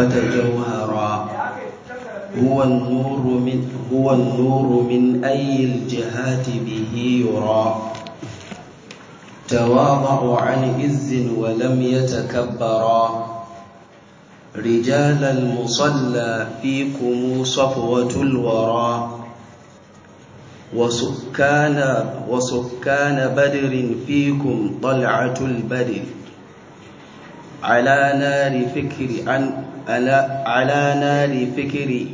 فتجوهرا هو النور من هو النور من أي الجهات به يرى تواضع عن عز ولم يتكبرا رجال المصلى فيكم صفوة الورى وسكان وسكان بدر فيكم طلعة البدر على نار فكر عن على, على نار فكر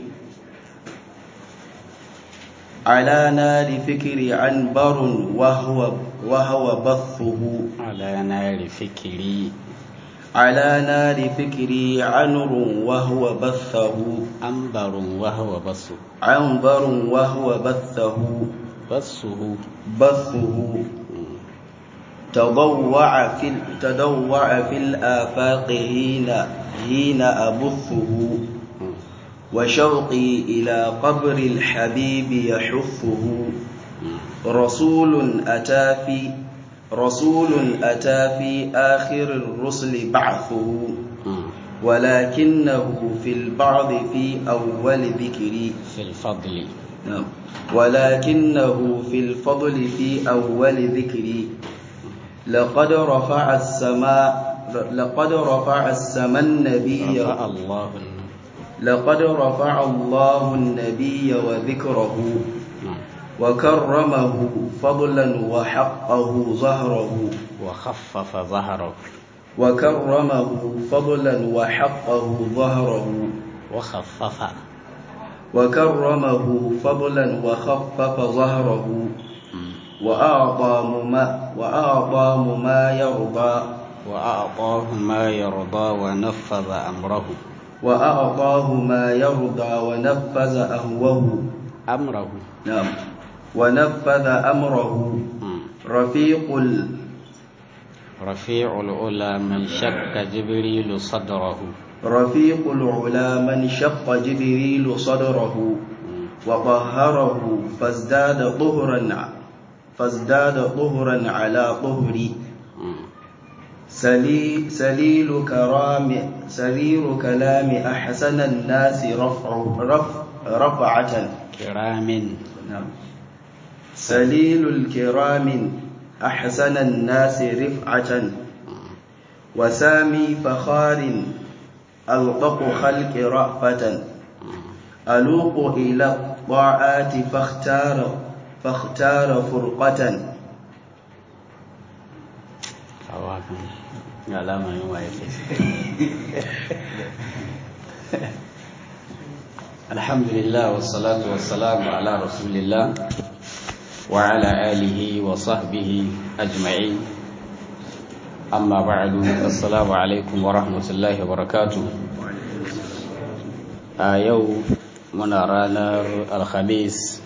على نار فكر عنبر وهو وهو بثه على نار فكري على نار فكري عنر وهو بثه أنبر وهو بص عنبر وهو بثه بصه بثه تضوع في تضوع في الآفاق حين حين أبثه وشوقي إلى قبر الحبيب يحثه رسول أتى في رسول أتى في آخر الرسل بعثه ولكنه في البعض في أول ذكري في الفضل نعم ولكنه في الفضل في أول ذكري لقد رفع السماء لقد رفع السماء النبي رفع الله لقد رفع الله النبي وذكره نعم. وكرمه فضلا وحقه ظهره وخفف ظهره وكرمه فضلا وحقه ظهره وخفف وكرمه فضلا وخفف ظهره وأعطى ما وأعطى ما يرضى وأعطاه ما يرضى ونفذ أمره وأعطاه ما يرضى ونفذ أهوه أمره نعم ونفذ أمره مم. رفيق ال... رفيع العلا من شك جبريل صدره رفيق العلا من شق جبريل صدره مم. وطهره فازداد طهرا فازداد طهرا على طهري مم. سلي سليل كرام سرير كلام أحسن الناس رفع رف رفعة كرام نعم سليل الكرام أحسن الناس رفعة وسامي فخار ألطق خلق رأفة ألوق إلى الطاعات فاختار فاختار فرقة kawakan ga alama yin waye kai alhamdulillah wassalatu wassalamu ala rasulillah wa ala alihi wa sahbihi ajma'in amma ba'du assalamu alaikum wa rahmatullahi wa barakatuh a yau muna ranar alhamis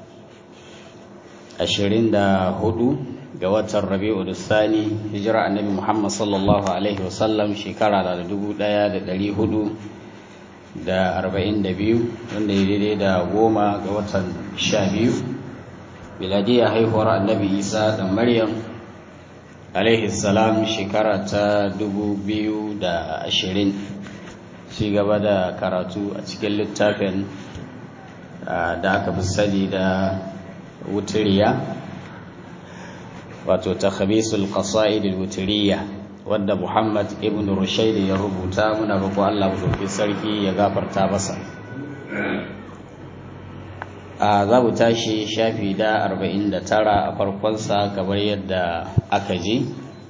24 ga watan rabi'u sani hijira annabi muhammad sallallahu alaihi wasallam shekara da dubu daya da dari hudu da arba'in da biyu wanda ya daidai da goma ga watan sha biyu biladiyar haihuwar annabi isa da maryam alaihi salam shekara ta dubu biyu da ashirin ci gaba da karatu a cikin littafin da aka fi sani da wutiriya wato ta khamisul qasaid al-wutriyya wanda Muhammad ibn Rushayd ya rubuta muna roƙo Allah mu sarki ya gafarta masa a za mu tashi shafi da 49 a farkon sa kamar yadda aka ji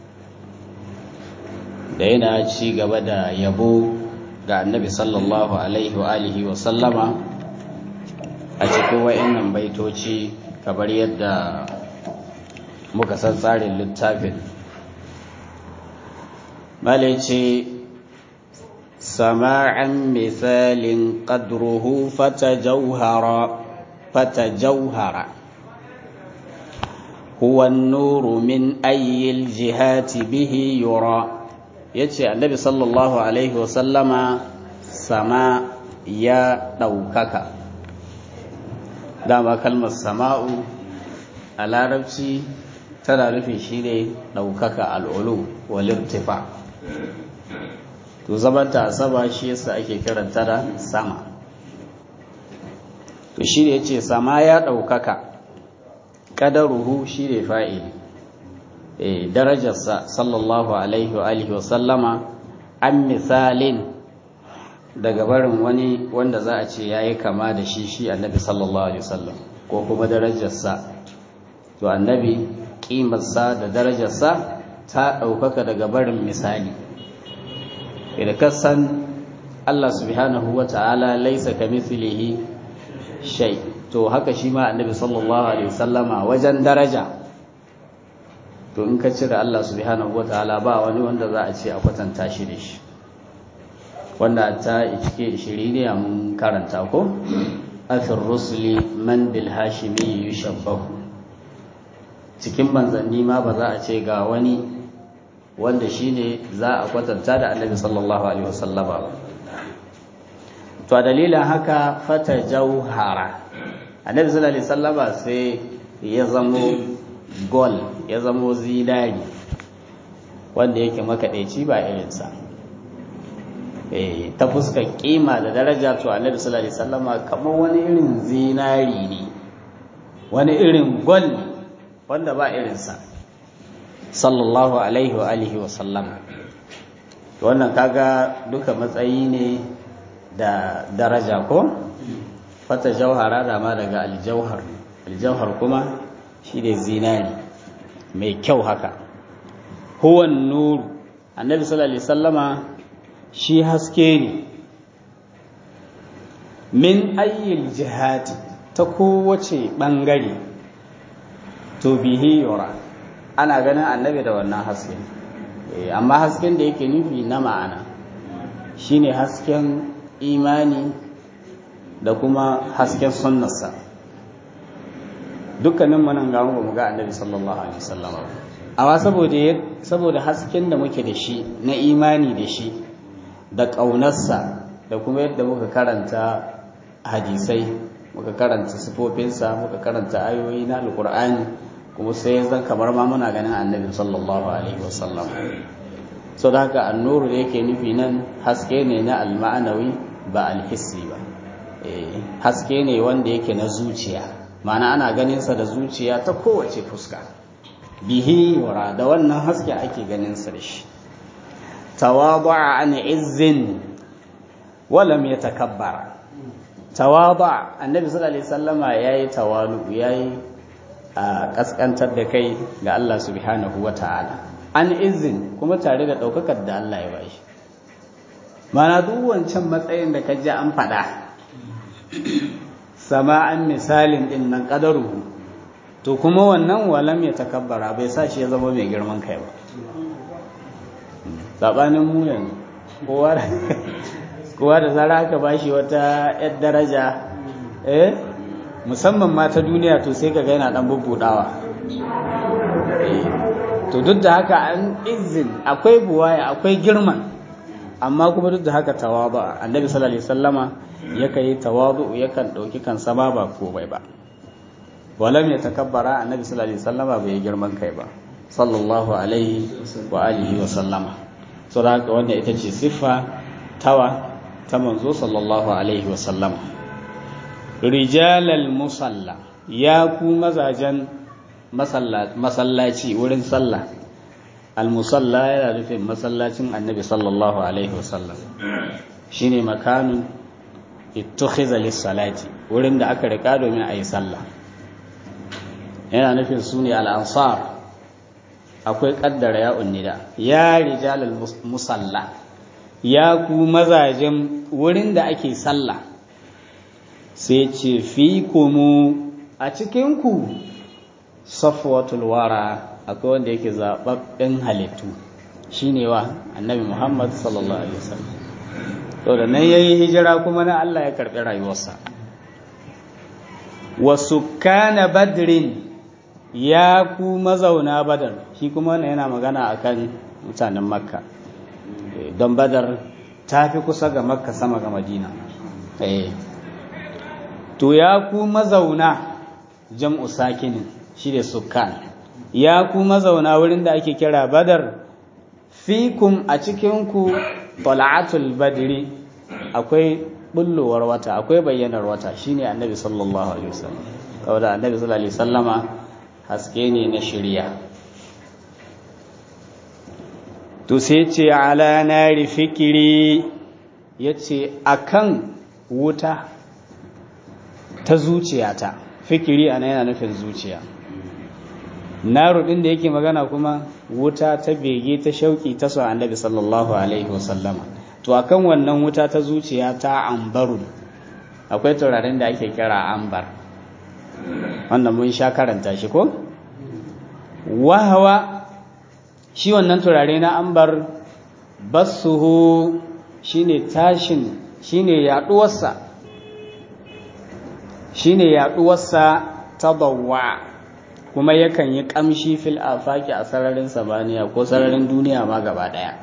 da yana ci gaba da yabo ga Annabi sallallahu alaihi wa alihi wa sallama a cikin wayannan baitoci kamar yadda muka san tsarin littafin malice sama'an misalin qadruhu fatajawhara fatajawhara huwa an-nuru min ayyil jihati bihi yura yace annabi sallallahu alaihi wasallama sama ya daukaka dama kalmar sama'u a larabci tana nufin shi ne ɗaukaka al'ulu walirtifa to zamanta a sama shi yasa ake kiranta da sama to shi ne ya ce sama ya ɗaukaka ƙadaruhu shi ne fa'ili darajarsa sallallahu alaihi wa alihi wa sallama an misalin daga barin wani wanda za a ce ya yi kama da shi shi annabi sallallahu alaihi wasallam ko kuma darajarsa to annabi ƙimarsa da darajarsa ta ɗaukaka daga barin misali idan kasan Allah subhanahu wa ta'ala laisa ka mithlihi shay to haka shi ma annabi sallallahu alaihi wasallama wajen daraja to in ka cire Allah subhanahu wataala ba wani wanda za a ce a kwatanta shi da shi wanda ta cike shiri ne mun karanta ko afir rusuli man bil hashimi yushabbahu cikin manzanni ma ba za a ce ga wani wanda shine za a kwatanta da annabi sallallahu alaihi wasallama ba to a dalilin haka fata jauhara annabi sallallahu alaihi wasallama sai ya zamo gol ya zamo zinari wanda yake makaɗaici ba irinsa ta fuskar kima da daraja to annabi sallallahu alaihi wasallama kamar wani irin zinari ne wani irin gol ne wanda ba irinsa sallallahu alaihi wa alihi wa sallam wannan kaga duka matsayi ne da daraja ko fata jauhara da ma daga aljauhar aljauhar kuma shi ne zinari mai kyau haka huwan nuru annabi sallallahu alaihi sallama shi haske ne min ayyil jihati ta kowace ɓangare to bihi yura ana ganin annabi da wannan haske amma hasken da yake nufi na ma'ana shine hasken imani da kuma hasken sunnarsa dukkanin manan ga mu ga annabi sallallahu alaihi wasallam amma saboda saboda hasken da muke da shi na imani da shi da ƙaunarsa da kuma yadda muka karanta hadisai muka karanta sifofinsa muka karanta ayoyi na alkur'ani kuma sai zan kamar ma muna ganin annabi sallallahu alaihi wasallam so da haka annuru da yake nufi nan haske ne na alma'anawi ba alhissi ba haske ne wanda yake na zuciya ma'ana ana ganinsa da zuciya ta kowace fuska bihi wara da wannan haske ake ganinsa da shi tawadu'a an izzin walam yatakabbara tawadu' annabi sallallahu alaihi wasallama yayi tawalu yayi a kaskantar da kai ga Allah subhanahu wataala an izin kuma tare da daukakar da Allah ya bashi mana duk wancan matsayin da kaji an faɗa sama'an misalin din nan qadaruhu to kuma wannan walam ya takabbara bai sa shi ya zama mai girman kai ba sabanin mu yanzu kowa da kowa da zara aka bashi wata yar daraja eh musamman ma ta duniya to sai kaga yana dan bubbudawa to duk da haka an izin akwai buwaya akwai girman amma kuma duk da haka tawadu annabi sallallahu alaihi wasallama yakan yi tawadu yakan dauki kansa ba ba komai ba walam ya takabbara annabi sallallahu alaihi wasallama bai girman kai ba sallallahu alaihi wa alihi wa sallama so da haka wannan ita ce siffa tawa ta manzo sallallahu alaihi wa sallama rijalal musalla ya ku mazajen masallaci wurin sallah al-musalla yana nufin masallacin annabi sallallahu alaihi wa sallam shine makanun ittukhiza lis-salati wurin da aka rika domin a yi sallah yana nufin su ne al'ansar akwai ƙaddara ya unnida ya rijalal musalla ya ku mazajen wurin da ake sallah sai ce fi kumu a cikinku safwatul wara akwai wanda yake zaɓaɓɓen halittu shine wa annabi muhammad sallallahu alaihi wasallam to da nan yayi hijira kuma na Allah ya karɓi rayuwarsa wa sukkana badrin ya ku mazauna badar shi kuma wannan yana magana akan mutanen makka don badar ta fi kusa ga makka sama ga madina to ya ku mazauna jam'u sakinin shi da sukkan ya ku mazauna wurin da ake kira badar fikum a cikinku tala'atul badri akwai bullowar wata akwai bayyanar wata shine annabi sallallahu alaihi wasallam kawai da annabi sallallahu alaihi wasallama haske ne na shirya to sai ce ala nari fikiri yace akan wuta ta zuciyata fikiri ana yana nufin zuciya naru din da yake magana kuma wuta ta bege ta shauki ta so annabi sallallahu alaihi wasallama to akan wannan wuta ta zuciya ta ambaru akwai turaren da ake kira ambar wannan mun sha karanta shi ko wahawa shi wannan turare na ambar basuhu shine tashin shine yaduwarsa shine yaduwarsa tabawwa kuma yakan yi kamshi fil afaki a sararin samaniya ko sararin duniya ma gaba daya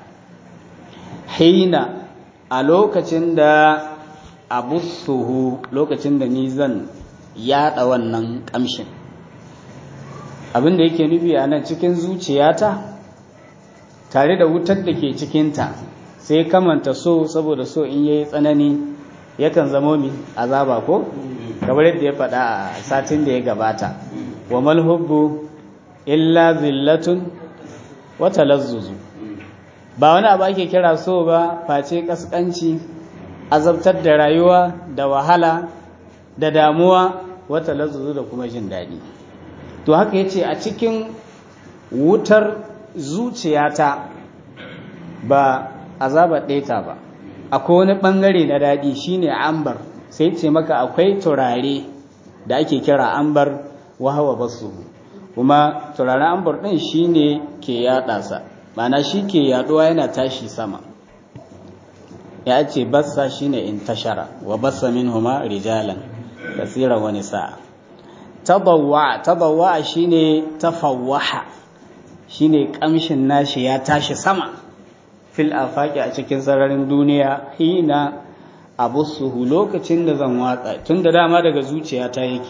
hina a lokacin da abussuhu lokacin da ni zan yada wannan kamshin abin da yake nufi a nan cikin zuciyata tare da wutar da ke cikinta sai kamanta so saboda so in yayi tsanani yakan zamo mi azaba ko kamar yadda ya faɗa a satin da ya gabata wa malhubbu illa zillatun wa talazzuzu ba wani abu ake kira so ba face kaskanci azabtar da rayuwa da wahala da damuwa wa talazzuzu da kuma jin daɗi to haka yace a cikin wutar zuciyata ba azabar ɗeta ba akwai wani ɓangare na daɗi shine ambar sai ce maka akwai turare da ake kira ambar wahawa basu kuma turaren ambar ɗin shine ke yaɗa sa mana shi ke yaɗuwa yana tashi sama ya ce bassa shine in tashara wa bassa min huma rijalan kasiran wani sa'a tabawwa tabawwa shine tafawwaha shine kamshin nashi ya tashi sama fil afaki a cikin sararin duniya hina abussuhu lokacin da zan watsa tun da dama daga zuciyata yake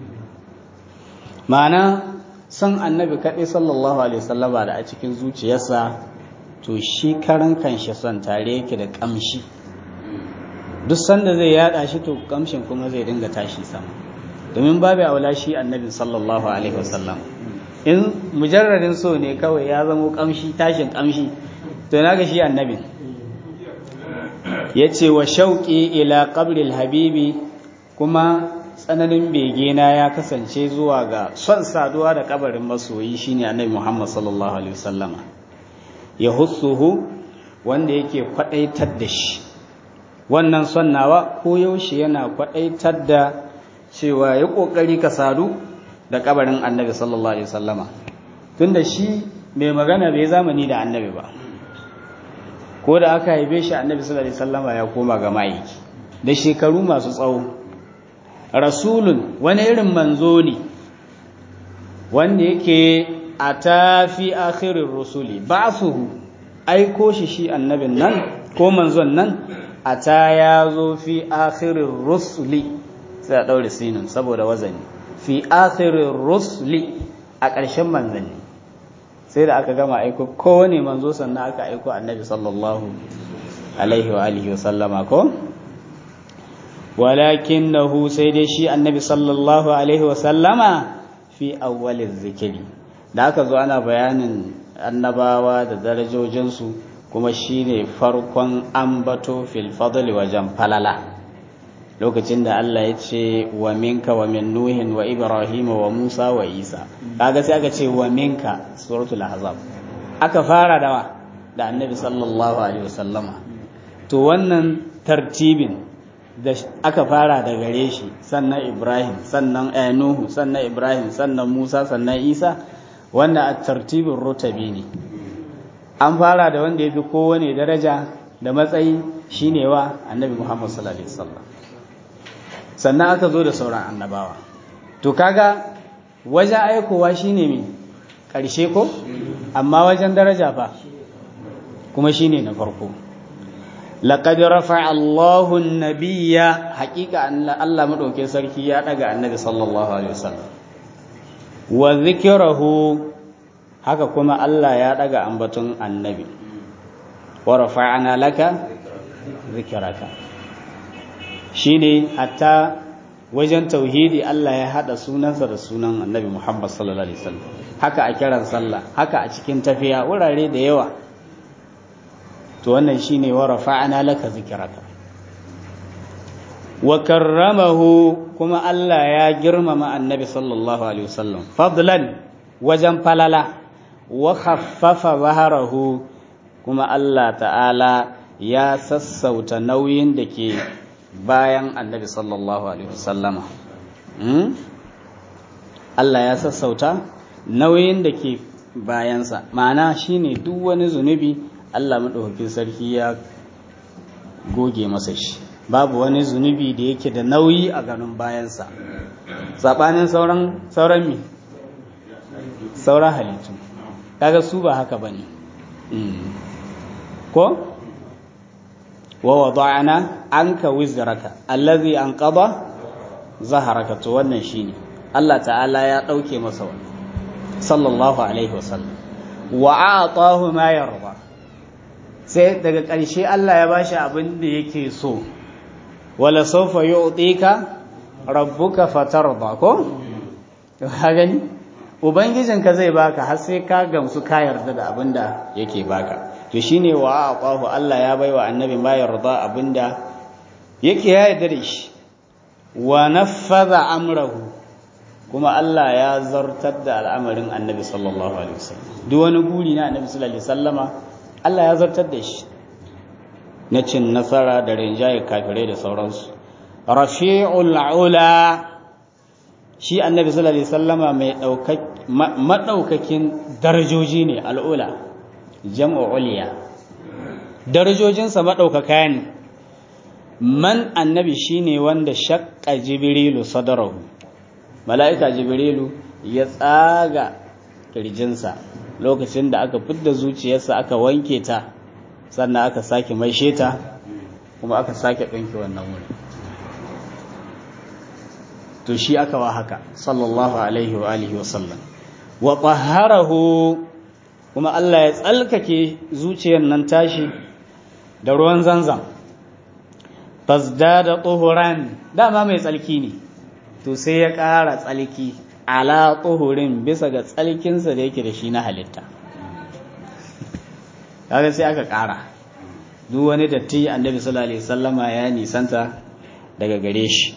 ma'ana son annabi kaɗai sallallahu alaihi wasallama da a cikin zuciyarsa to shi karan kanshi son tare yake da kamshi duk sanda zai yada shi to kamshin kuma zai dinga tashi sama domin babu aula shi annabi sallallahu alaihi wasallam in mujarradin so ne kawai ya zamo kamshi tashin kamshi to na ga shi annabin ya ce wa shauƙi ila ƙabril habibi kuma tsananin begena ya kasance zuwa ga son saduwa da ƙabarin masoyi shine annabi muhammad sallallahu alaihi wasallama ya hussuhu wanda yake kwaɗaitar da shi wannan son nawa ko yaushe yana kwaɗaitar da cewa ya ƙoƙari ka sadu da ƙabarin annabi sallallahu alaihi wasallama tunda shi mai magana bai zamani da annabi ba ko da aka haife shi annabi sallallahu alaihi wasallama ya koma ga ma'aiki da shekaru masu tsawo rasulun wani irin manzo ne wanda yake a tafi akhirin rusuli ba'suhu aiko shi shi annabin nan ko manzon nan a ta ya zo fi akhirin rusuli sai a ɗaure sinin saboda wazani fi akhirin rusuli a ƙarshen manzanni sai da aka gama aiko kowane manzo sannan aka aiko annabi sallallahu alaihi wa alihi wa sallama ko walakinnahu sai dai shi annabi sallallahu alaihi wa sallama fi awwaliz zikiri da aka zo ana bayanin annabawa da darajojinsu kuma shine farkon ambato fil fadli wajen falala lokacin da Allah ya ce wa minka wa min nuhin wa ibrahim wa musa wa isa kaga sai aka ce wa minka suratul ahzab aka fara dawa da annabi sallallahu alaihi wasallama to wannan tartibin da aka fara da gare shi sannan ibrahim sannan nuhu sannan ibrahim sannan musa sannan isa wannan a tartibin rutabi ne an fara da wanda ya fi kowane daraja da matsayi shine wa annabi muhammad sallallahu alaihi wasallam sannan aka zo da sauran annabawa to kaga wajen aikowa shine mai ƙarshe ko amma wajen daraja fa kuma shine na farko laqad rafa'a Allahu an-nabiyya haqiqa Allah madauke sarki ya daga annabi sallallahu alaihi wasallam wa dhikrahu haka kuma Allah ya daga ambaton annabi wa rafa'ana laka zikraka shine hatta wajen tauhidi Allah ya hada sunansa da sunan Annabi Muhammad sallallahu alaihi wasallam haka a kiran sallah haka a cikin tafiya wurare da yawa to wannan shine wa rafa'ana laka zikraka wa karramahu kuma Allah ya girmama Annabi sallallahu alaihi wasallam fadlan wajen falala wa khaffafa zaharahu kuma Allah ta'ala ya sassauta nauyin da ke bayan annabi sallallahu alaihi wasallama Allah ya sassauta nauyin da ke bayansa ma'ana shine duk wani zunubi Allah maɗaukakin sarki ya goge masa shi babu wani zunubi da yake da nauyi a ganin bayansa saɓanin sauran sauran mi sauran halittu kaga su ba haka bane ko wa wada'ana anka wizraka allazi anqada zaharaka to wannan shine Allah ta'ala ya dauke masa wannan sallallahu alaihi wasallam wa a'tahu ma yarda sai daga ƙarshe Allah ya bashi abin da yake so wala sawfa yu'tika rabbuka fatarda ko ka gani ubangijinka zai baka har sai ka gamsu ka yarda da abin da yake baka to shine wa aqahu Allah ya baiwa annabi ma yarda abinda yake ya yarda da shi wa naffadha amrahu kuma Allah ya zartar da al'amarin annabi sallallahu alaihi wasallam duk wani guri na annabi sallallahu alaihi wasallama Allah ya zartar da shi na cin nasara da rinjaye kafirai da sauransu rafi'ul ula shi annabi sallallahu alaihi wasallama mai madaukakin darajoji ne al'ula jam'u uliya darajojinsa maɗaukaka ne man annabi shine wanda shakka jibrilu sadarahu mala'ika jibrilu ya tsaga kirjinsa lokacin da aka fidda zuciyarsa aka wanke ta sannan aka sake maishe ta kuma aka sake ɗinki wannan wuri to shi aka wa haka sallallahu alaihi wa alihi wa sallam wa tahharahu kuma Allah ya tsalkake zuciyar nan tashi da ruwan zanzam fasda da tsohuran dama mai tsalki ne to sai ya ƙara tsalki ala tsohurin bisa ga tsalkinsa da yake da shi na halitta kaga sai aka ƙara duk wani datti annabi sallallahu alaihi wasallama ya nisanta daga gare shi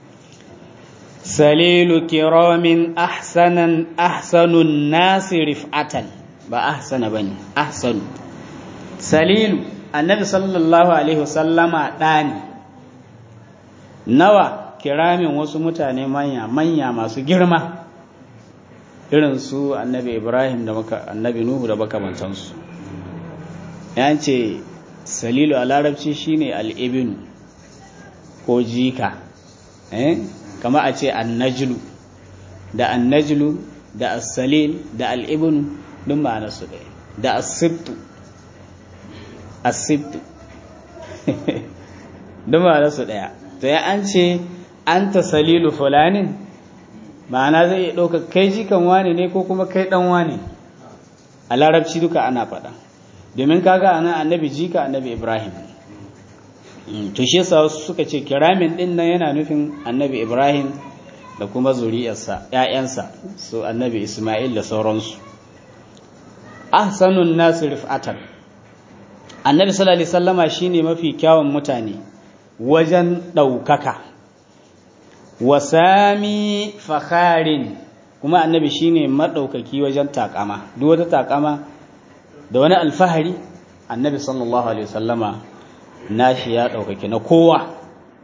salilu kiramin ahsanan ahsanun nasi rif'atan ba ahsana bane ahsanu salilu annabi sallallahu alaihi wasallama ɗani nawa kiramin wasu mutane manya manya masu girma irin su annabi ibrahim da maka annabi nuhu da makamantansu ya ce salilu a larabci shine al'ibinu ko jika eh kama a ce annajlu da annajlu da as-salil da al'ibinu duk ma'anarsu ɗaya da asibtu asibtu duk ma'anarsu ɗaya to ya an ce an ta salilu fulanin ma'ana zai iya ɗauka kai jikan wane ne ko kuma kai ɗan wane a larabci duka ana faɗa domin kaga ana annabi jika annabi ibrahim to shi yasa wasu suka ce kiramin ɗin nan yana nufin annabi ibrahim da kuma zuriyarsa ‘ya'yansa su annabi ismail da sauransu ahsanun nasu rif'atan annabi sallallahu alaihi sallama shine mafi kyawun mutane wajen ɗaukaka wasami fakharin kuma annabi shine maɗaukaki wajen takama duk wata takama da wani alfahari annabi sallallahu alaihi sallama nashi ya ɗaukaki na kowa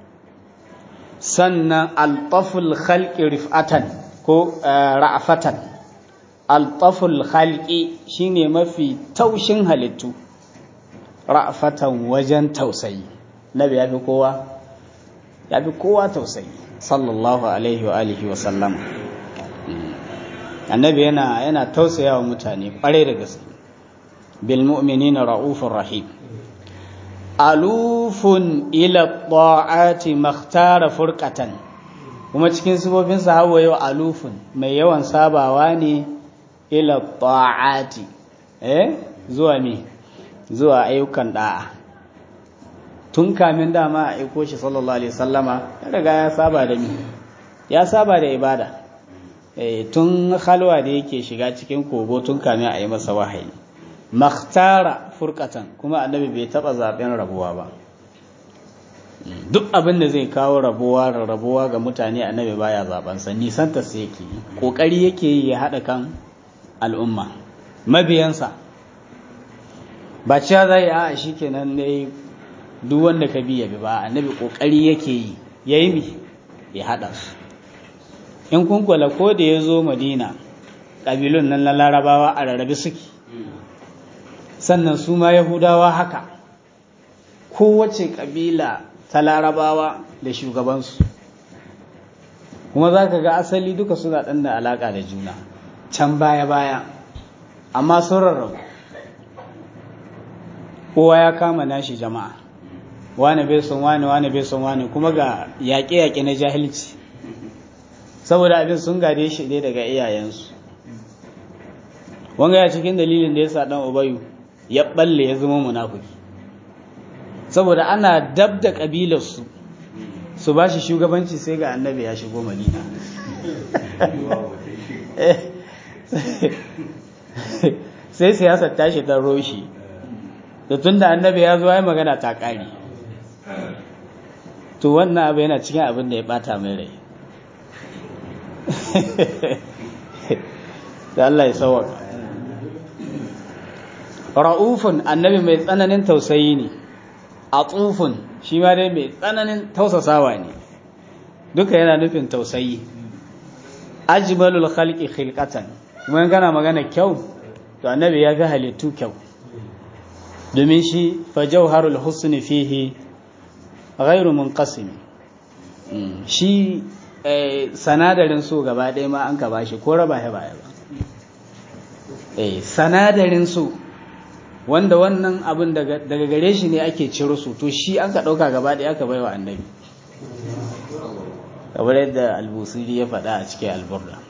sannan altaful khalqi rif'atan ko ra'afatan altaful khalqi shine mafi taushin halittu ra'afatan wajen tausayi nabi ya fi kowa ya fi kowa tausayi sallallahu alaihi wa alihi wa sallam annabi yana yana tausaya wa mutane ƙwarai da gaske bil mu'minina ra'ufur rahim alufun ila ta'ati makhtara furqatan kuma cikin sifofin sahawa yau alufun mai yawan sabawa ne ila ta'ati eh zuwa me zuwa ayyukan da'a tun kamin dama a aiko shi sallallahu alaihi sallama ya riga ya saba da ni ya saba da ibada tun halwa da yake shiga cikin kogo tun kamin a yi masa wahayi makhtara furkatan kuma annabi bai taba zaben rabuwa ba duk abin da zai kawo rabuwa da rabuwa ga mutane annabi baya zaben sa nisan ta sai yake kokari yake yi ya hada kan al'umma mabiyansa ba cewa zai a shikenan ne duk wanda ka bi ya bi ba annabi kokari yake yi yayi mi ya hada su in kun kula ko da ya zo madina ƙabilun nan na larabawa a rarrabe suke sannan su ma yahudawa haka kowace ƙabila ta larabawa da shugabansu kuma za ka ga asali duka suna ɗan da alaƙa da juna can baya-baya amma sun rarrabu kowa ya kama nashi jama'a wane bai son wane wane bai son wane kuma ga yaƙe-yaƙe na jahilci saboda abin sun gade shi ne daga iyayensu wanga ya cikin dalilin da ya sa ɗan ubayu ya balle ya zama munafiki saboda ana dab da ƙabilarsu su ba shi shugabanci sai ga annabi ya shigo madina sai siyasar tashi ta roshi da tun da annabi ya zo ya magana ta ƙari to wannan abu yana cikin abin da ya ɓata mai rai da Allah ya sauwaka ra'ufun annabi mai tsananin tausayi ne a tsufun shi ma dai mai tsananin tausasawa ne duka yana nufin tausayi ajmalul khalqi khilqatan kuma gana magana kyau to annabi ya fi halittu kyau domin shi fa jawharul husni fihi ghairu munqasim shi sanadarin so gaba ɗaya ma an ka bashi ko raba ya baya ba sanadarin so wanda wannan abin daga gare shi ne ake ciro su to shi an ka ɗauka gaba ɗaya aka baiwa annabi kamar yadda albusiri ya faɗa a cikin alburda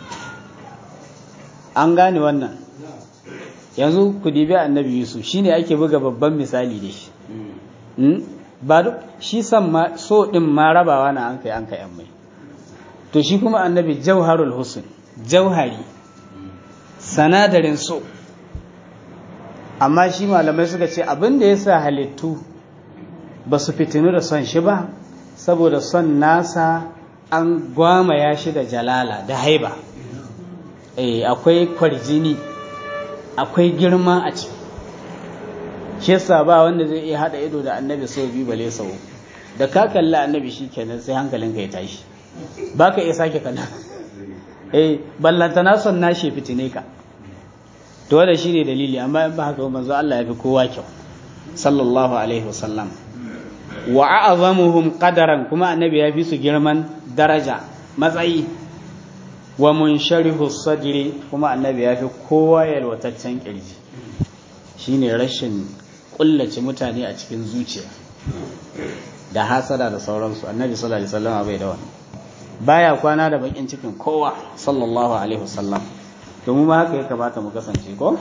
an gane wannan yanzu ku dibi annabi yusuf shi ne ake buga babban misali da shi ba duk shi san ma so ɗin ma rabawa na an kai an kai an mai to shi kuma annabi jauharul husn jauhari sanadarin so amma shi malamai suka ce abin da ya sa halittu ba su fitinu da son shi ba saboda son nasa an gwamaya shi da jalala da haiba eh akwai kwarjini akwai girma a ciki shi yasa ba wanda zai iya hada ido da annabi sau biyu bale sau da ka kalli annabi shi kenan sai hankalinka ya tashi ba ka iya sake kallon eh ballantana son nashi fitine ka to wanda shine dalili amma in ba haka manzo Allah ya fi kowa kyau sallallahu alaihi wasallam wa a'zamuhum qadaran kuma annabi ya fi su girman daraja matsayi wa munsharihu sadri kuma annabi ya fi kowa yalwataccen kirji shine rashin kullace mutane a cikin zuciya da hasada da sauransu annabi sallallahu alaihi wasallam bai da wannan baya kwana da bakin cikin kowa sallallahu alaihi wasallam domin ma haka ya kamata mu kasance ko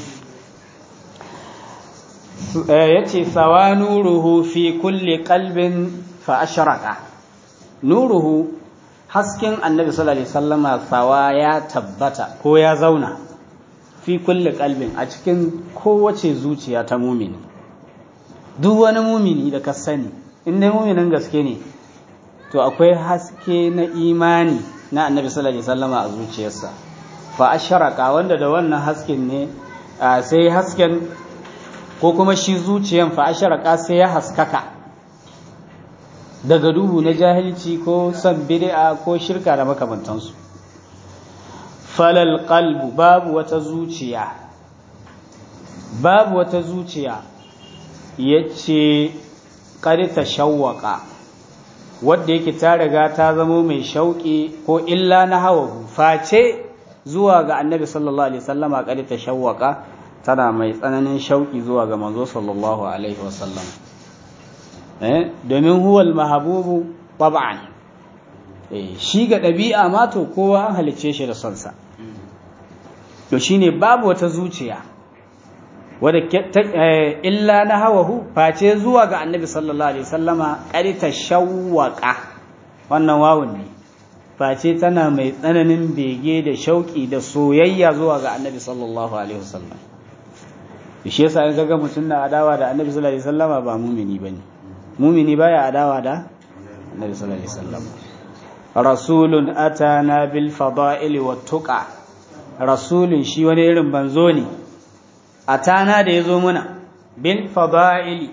ya ce sawa nuruhu fi kulli qalbin fa ashraka nuruhu hasken annabi sallallahu alaihi wasallama sawa ya tabbata ko ya zauna fi kulli qalbin a cikin kowace zuciya ta mumini duk wani mumini da ka sani in dai muminin gaske ne to akwai haske na imani na annabi sallallahu alaihi wasallama a zuciyarsa fa asharaka wanda da wannan hasken ne sai hasken ko kuma shi zuciyan fa asharaka sai ya haskaka daga duhu na jahilci ko san bid'a ko shirka da makamantansu falal qalbu babu wata zuciya babu wata zuciya yace qad tashawwaqa wadda yake ta riga ta zamo mai shauƙi ko illa na hawa face zuwa ga annabi sallallahu alaihi wasallama kadi ta shawwaka tana mai tsananin shauki zuwa ga manzo sallallahu alaihi wasallam eh domin huwal mahabubu tab'an eh shi ga dabi'a ma to kowa an halice shi da son sa to shine babu wata zuciya wadda illa na hawahu face zuwa ga annabi sallallahu alaihi wasallama ƙarita shawwaka wannan wawun ne face tana mai tsananin bege da shauƙi da soyayya zuwa ga annabi sallallahu alaihi wasallam shi yasa in kaga mutum na adawa da annabi sallallahu alaihi wasallama ba mumini bane mumini baya adawa da annabi sallallahu alaihi wasallam rasulun atana bil fada'il wat tuqa rasulun shi wani irin banzo ne atana da yazo muna bil fada'il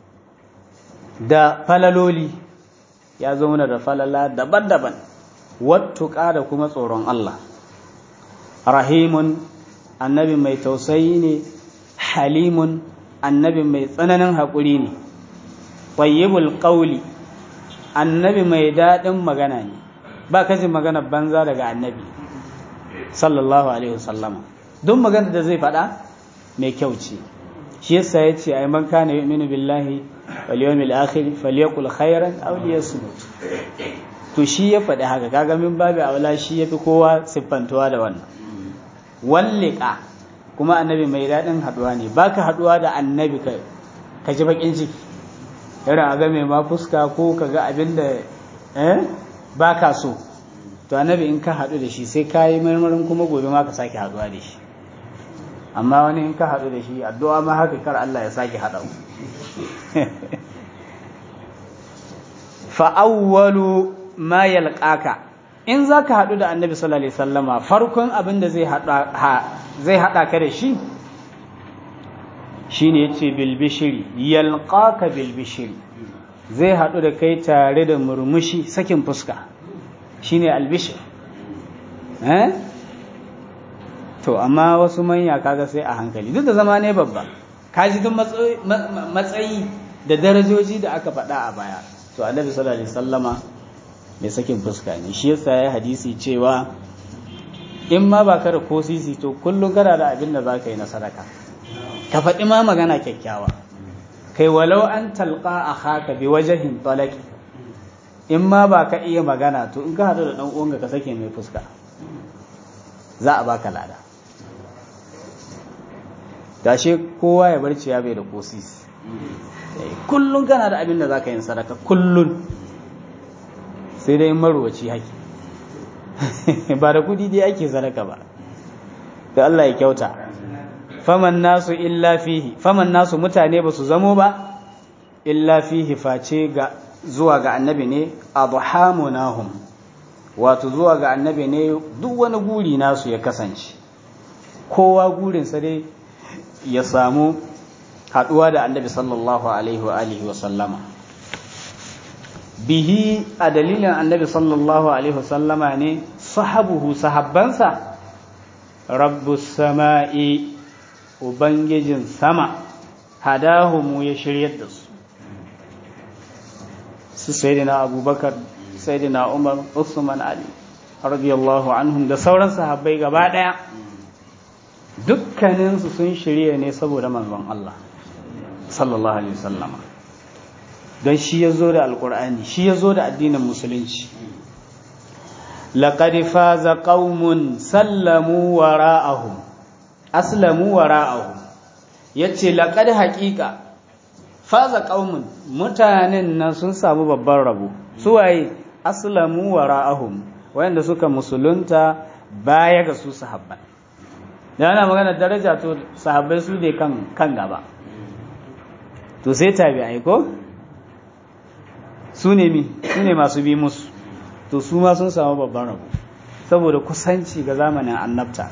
da falaloli ya zo muna da falala daban-daban wat tuqa da kuma tsoron Allah rahimun annabi mai tausayi ne halimun annabi mai tsananin haƙuri ne tayyibul qawli annabi mai daɗin magana ne ba ka ji magana banza daga annabi sallallahu alaihi wasallama duk magana da zai faɗa mai kyau ce shi yasa ya ce ai man kana yu'minu billahi wal yawmil akhir falyaqul khairan aw liyasmut to shi ya faɗi haka kaga min babu aula shi yafi kowa siffantuwa da wannan wallika kuma annabi mai daɗin haɗuwa ne baka haɗuwa da annabi ka ji bakin ciki irin a game ma fuska ko ka ga abin da ba ka so to annabi in ka haɗu da shi sai ka yi marmarin kuma gobe ma ka sake haɗuwa da shi amma wani in ka haɗu da shi addu'a ma haka kar Allah ya sake haɗa fa'awwalu ma yalqaka in za ka haɗu da annabi sallallahu alaihi wasallama farkon abin da zai haɗa ka da shi shine yace bilbishiri yalqaka bilbishiri zai haɗu da kai tare da murmushi sakin fuska shine albishir eh to amma wasu manya kaga sai a hankali duk da zama ne babba kaji duk matsayi da darajoji da aka faɗa a baya to annabi sallallahu alaihi wasallama mai sakin fuska ne shi yasa ya hadisi cewa in ma ba ka da ko sisi to kullum kana da abin da za ka yi na sadaka ka faɗi ma magana kyakkyawa kai walau an talqa a haka bi wajahin talaki in ma ba ka iya magana to in ka haɗu da ɗan uwanka ka sake mai fuska za a baka lada gashe kowa ya barci ya bai da kosis kullum kana da abin da za ka yi sadaka kullum sai dai marwaci haki ba da kudi dai ake sadaka ba da Allah ya kyauta faman nasu illa fihi faman nasu mutane ba su zamo ba illa fihi face ga zuwa ga annabi ne adhamunahum wato zuwa ga annabi ne duk wani guri nasu ya kasance kowa gurinsa dai ya samu haɗuwa da annabi sallallahu alaihi wa alihi wa sallama bihi a dalilin annabi sallallahu alaihi wa sallama ne sahabuhu sahabbansa rabbus sama'i ubangijin sama hadahumu ya shiryar da su su sayyidina abubakar sayyidina umar usman ali radiyallahu anhum da sauran sahabbai gaba daya dukkaninsu sun shirya ne saboda manzon Allah sallallahu alaihi wasallama don shi ya zo da alkur'ani shi ya zo da addinin musulunci laqad faza qaumun sallamu wara'ahum aslamu wara'ahum yace laqad haqiqa faza qaumun mutanen nan sun samu babban rabo su waye aslamu wara'ahum wayanda suka musulunta baya ga su sahabban da ana magana daraja to sahabbai su ne kan kan gaba to sai tabi'ai ko su ne mi su ne masu bi musu to su ma sun samu babban rabo saboda kusanci ga zamanin annabta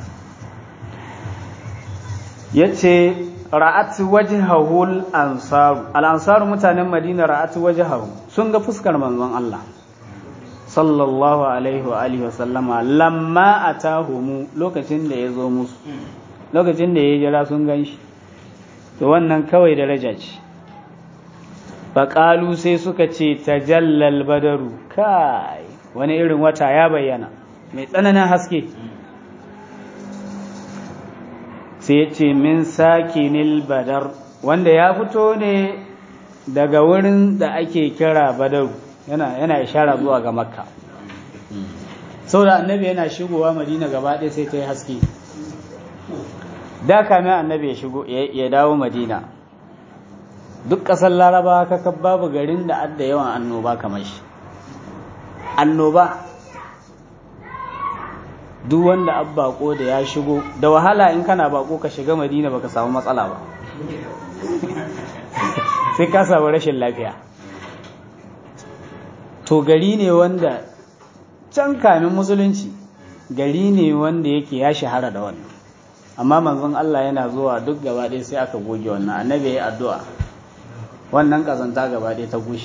yace ra'at wajhahu al-ansaru al-ansaru mutanen madina ra'at wajhahu sun ga fuskar manzon Allah sallallahu alaihi wa alihi wasallama lamma atahumu lokacin da ya zo musu lokacin da ya jira sun gan shi to wannan kawai daraja ce faƙalu sai suka ce tajallal badaru kai wani irin wata ya bayyana mai tsananin haske sai ya ce min sakinil badar wanda ya fito ne daga wurin da ake kira badaru yana yana ishara zuwa ga makka saboda annabi yana shigowa madina gaba ɗaya sai ta yi haske da kamin annabi ya shigo ya dawo madina duk ƙasar laraba kaka babu garin da adda yawan annoba kamar shi annoba duk wanda ab bako da ya shigo da wahala in kana bako ka shiga madina baka samu matsala ba sai ka samu rashin lafiya to gari ne wanda can kamin musulunci gari ne wanda yake ya shahara da wannan amma manzon Allah yana zuwa duk gaba ɗaya sai aka goge wannan annabi ya yi addu'a wannan ƙazanta gaba ɗaya ta gushi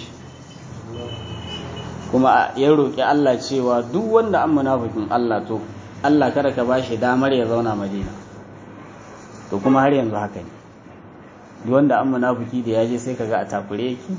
kuma ya roƙi Allah cewa duk wanda an munafikin Allah to Allah kada ka bashi damar ya zauna Madina to kuma har yanzu haka ne duk wanda an munafiki da yaje sai kaga a takure yake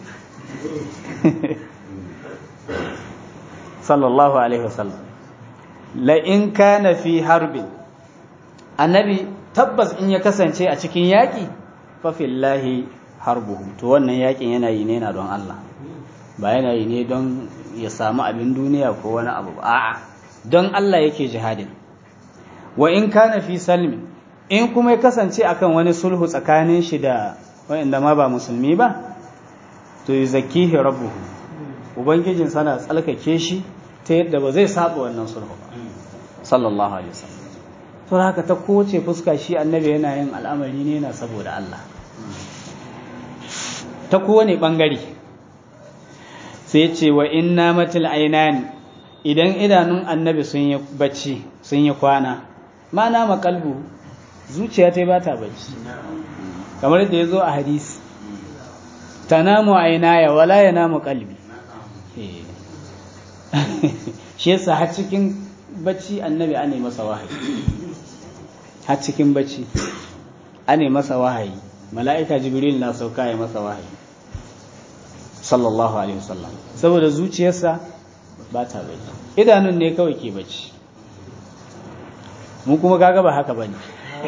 sallallahu alaihi wasallam la in kana fi harbin annabi tabbas in ya kasance a cikin yaƙi fa fillahi harbuhu to wannan yaƙin yana yi ne na don Allah ba yana yi ne don ya samu abin duniya ko wani abu ba a'a don Allah yake jihadin wa in kana fi salmi in kuma ya kasance akan wani sulhu tsakanin shi da wanda ma ba musulmi ba to yuzakkihi rabbuhu ubangijin sana tsalkake shi ta yadda ba zai saba wannan sulhu ba sallallahu alaihi wasallam to haka ta kowace fuska shi annabi yana yin al'amari ne na saboda Allah ta kowane bangare sai ce wa inna matil ainani idan idanun annabi sun yi bacci sun yi kwana mana makalbu zuciya ta ba ta bacci kamar da ya zo a hadisi tanamu ainaya wala ya namu kalbi shi yasa har cikin bacci annabi ane masa wahayi har cikin bacci ane masa wahayi mala'ika jibril na sauka ya masa wahayi sallallahu alaihi wasallam saboda zuciyarsa ba ta bacci idanun ne kawai ke bacci mu kuma kaga ba haka bane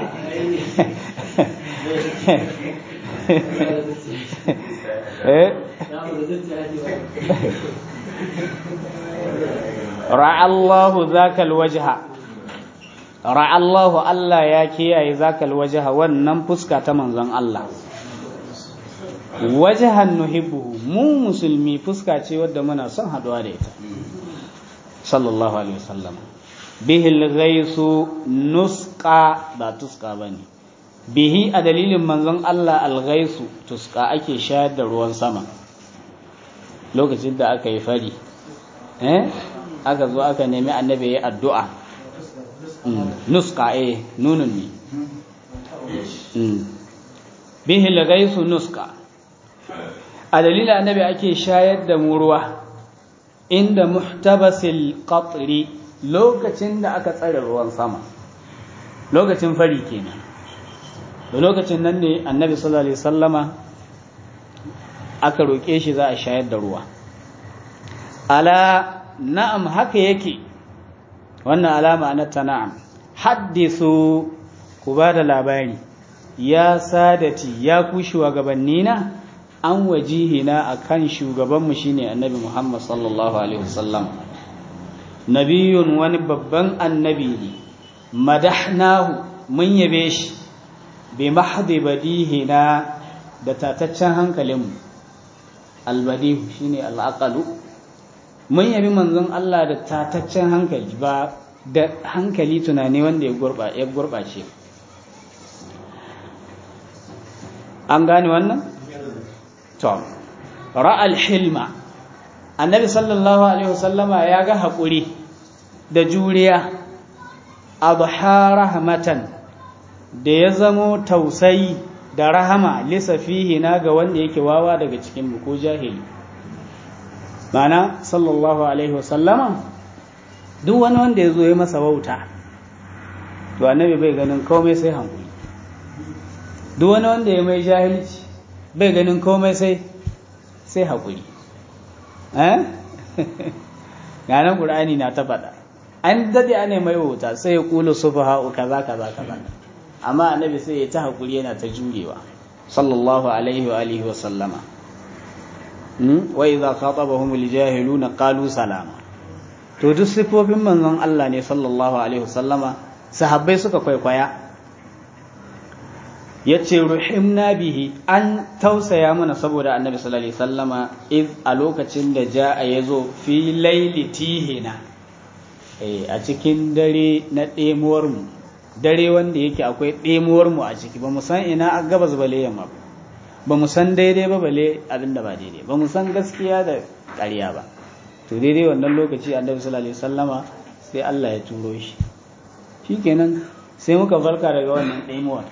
ra'allahu zakal wajha ra'allahu Allah ya kiyaye zakal wajha wannan fuska ta manzon Allah wajahan nuhibbuhu mu musulmi fuska ce wadda muna son haduwa da ita sallallahu alaihi wasallam bihil ghaisu nusqa ba tuska bane bihi a dalilin manzon Allah alghaisu tuska ake shayar da ruwan sama lokacin da aka yi fari eh aka zo aka nemi annabi ya addu'a nuska eh nunun ne bihil ghaisu nuska a dalilin annabi ake shayar da mu ruwa inda muhtabasil qatri lokacin da aka tsare ruwan sama lokacin fari kenan da lokacin nan ne annabi sallallahu alaihi sallama aka roƙe shi za a shayar da ruwa ala na'am haka yake wannan alama na ta na'am haddisu ku ba da labari ya sadati ya ku shugabannina an wajihina a kan shugabanmu shine annabi Muhammad sallallahu Alaihi wasallam nabiyun wani babban annabi ne madahnahu mun yabe shi bi mahdi badihina da tataccen hankalinmu albadihu shine al'aqalu mun yabi manzon Allah da tataccen hankali ba da hankali tunani wanda ya gurɓace an gane wannan? to ra'al hilma annabi sallallahu alaihi wasallama ya ga haƙuri da juriya adha rahmatan da ya zamo tausayi da rahama lisafihi na ga wanda yake wawa daga cikin mu ko jahili mana sallallahu alaihi wasallama duk wani wanda ya zo ya masa wauta to annabi bai ganin komai sai hankuli duk wani wanda ya mai jahilci bai ganin komai sai sai haƙuri ganin ƙur'ani na ta faɗa an daɗe ana mai wuta sai ya ƙula su fa ha'u kaza kaza kaza amma annabi sai ya ta haƙuri yana ta jurewa sallallahu alaihi wa alihi wa sallama wa idza khatabahum aljahiluna qalu salama to duk sifofin manzon Allah ne sallallahu alaihi wa sallama sahabbai suka kwaikwaya ya ce ruhimna bihi an tausaya mana saboda annabi sallallahu alaihi sallama iz a lokacin da ja a ya zo fi laili tihina a cikin dare na ɗemuwar mu dare wanda yake akwai ɗemuwar mu a ciki ba mu san ina a gabas bale yamma ba mu san daidai ba bale abin da ba daidai ba mu san gaskiya da ƙarya ba to daidai wannan lokaci annabi sallallahu alaihi sallama sai Allah ya turo shi shikenan sai muka farka daga wannan ɗemuwar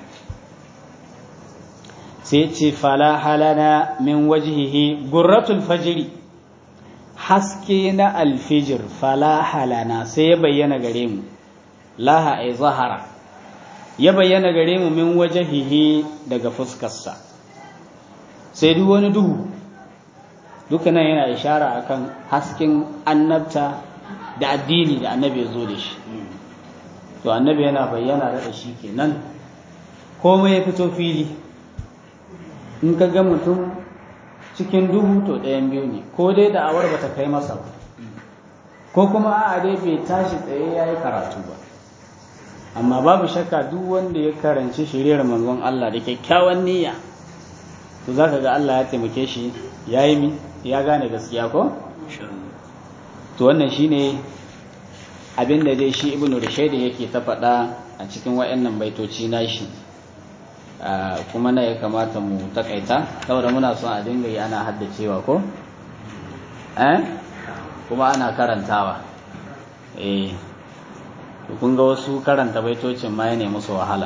sai ce fala halana min wajihihi gurratul fajiri haske na alfijir fala halana sai ya bayyana gare mu laha ay zahara ya bayyana gare mu min wajihihi daga fuskarsa sai duk wani duhu dukkanan yana ishara akan hasken annabta da addini da annabi ya zo da shi to annabi yana bayyana da shi kenan komai ya fito fili in ka ga mutum cikin duhu to ɗayan biyu ne ko dai da awar bata kai masa ba ko kuma a dai bai tashi tsaye ya yi karatu ba amma babu shakka duk wanda ya karanci shiriyar manzon Allah da kyakkyawan niyya to za ka ga Allah ya taimake shi ya yi mi ya gane gaskiya ko? to wannan shine abin da dai shi ibnu rushayd yake ta faɗa a cikin wayannan baitoci nashi kuma na ya kamata mu takaita saboda muna son a dinga yi ana haddacewa ko eh kuma ana karantawa eh to kun ga wasu karanta baitocin ma ne musu wahala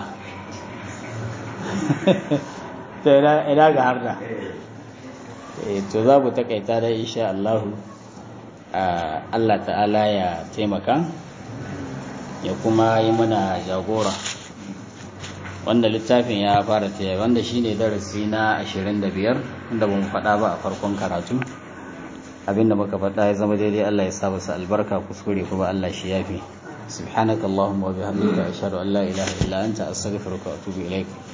to ina ga harda eh to za mu takaita da insha Allah Allah ta'ala ya taimaka ya kuma yi mana jagora wanda littafin ya fara taya wanda shine darasi na 25 wanda ba mu faɗa ba a farkon karatu abinda muka faɗa ya zama daidai Allah ya sa masa albarka kuskure kuma Allah shi yafi subhanakallahumma wa bihamdika ashhadu an la ilaha illa anta astaghfiruka wa atubu ilaik